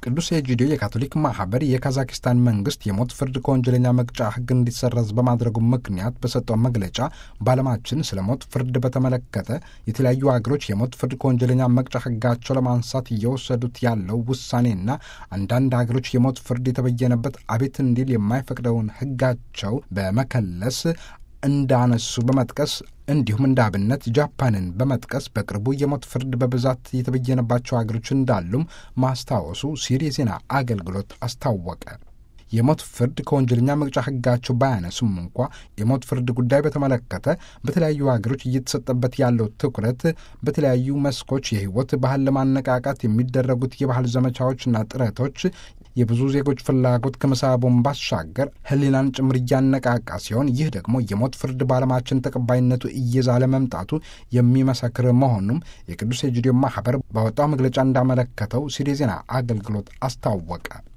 ቅዱስ ኤጂዲዮ የካቶሊክ ማህበር የካዛኪስታን መንግስት የሞት ፍርድ ከወንጀለኛ መቅጫ ሕግ እንዲሰረዝ በማድረጉ ምክንያት በሰጠው መግለጫ በዓለማችን ስለ ሞት ፍርድ በተመለከተ የተለያዩ ሀገሮች የሞት ፍርድ ከወንጀለኛ መቅጫ ሕጋቸው ለማንሳት እየወሰዱት ያለው ውሳኔና አንዳንድ ሀገሮች የሞት ፍርድ የተበየነበት አቤት እንዲል የማይፈቅደውን ሕጋቸው በመከለስ እንዳነሱ በመጥቀስ እንዲሁም እንደ አብነት ጃፓንን በመጥቀስ በቅርቡ የሞት ፍርድ በብዛት የተበየነባቸው ሀገሮች እንዳሉም ማስታወሱ ሲሪ የዜና አገልግሎት አስታወቀ። የሞት ፍርድ ከወንጀለኛ መቅጫ ሕጋቸው ባያነሱም እንኳ የሞት ፍርድ ጉዳይ በተመለከተ በተለያዩ ሀገሮች እየተሰጠበት ያለው ትኩረት በተለያዩ መስኮች የህይወት ባህል ለማነቃቃት የሚደረጉት የባህል ዘመቻዎችና ጥረቶች የብዙ ዜጎች ፍላጎት ከመሳቡን ባሻገር ሕሊናን ጭምር እያነቃቃ ሲሆን ይህ ደግሞ የሞት ፍርድ በዓለማችን ተቀባይነቱ እየዛለ መምጣቱ የሚመሰክር መሆኑም የቅዱስ ኤጂዲዮ ማህበር ባወጣው መግለጫ እንዳመለከተው ሲሪ ዜና አገልግሎት አስታወቀ።